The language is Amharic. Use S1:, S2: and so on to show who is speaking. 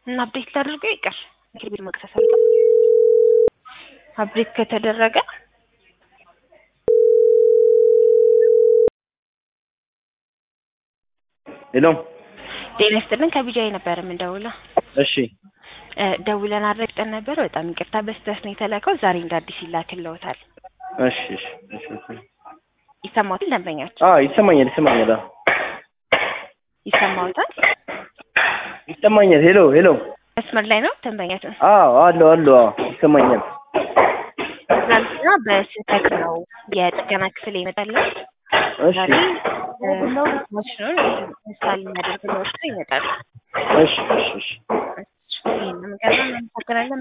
S1: እና አፕዴት ላድርገው ይቅር ምክር ቤት መክሰስ አለ አፕዴት ከተደረገ
S2: ሄሎ
S1: ጤና ይስጥልን ከቢጃይ ነበር የምንደውለው
S2: እሺ
S1: እ ደውለን አረጋግጠን ነበር በጣም ይቅርታ በስህተት ነው የተላከው ዛሬ እንደ አዲስ ይላክልዎታል
S2: እሺ እሺ እሺ እሺ
S1: ይሰማዎታል ደንበኛችን
S2: አ ይሰማኛል ይሰማኛል አ
S1: ይሰማዎታል
S2: ይሰማኛል ሄሎ ሄሎ
S1: መስመር ላይ ነው ደንበኛችን
S2: አዎ አለሁ አለሁ አዎ ይሰማኛል
S1: ትናንትና በስህተት ነው የጥገና ክፍል የመጣለው
S2: እሺ
S1: ዛሬ እ ማሽኑን ኢንስታል የሚያደርግልዎት ሰው ይመጣል
S2: እሺ እሺ እሺ
S1: ይህንን ገና እናመሰግናለን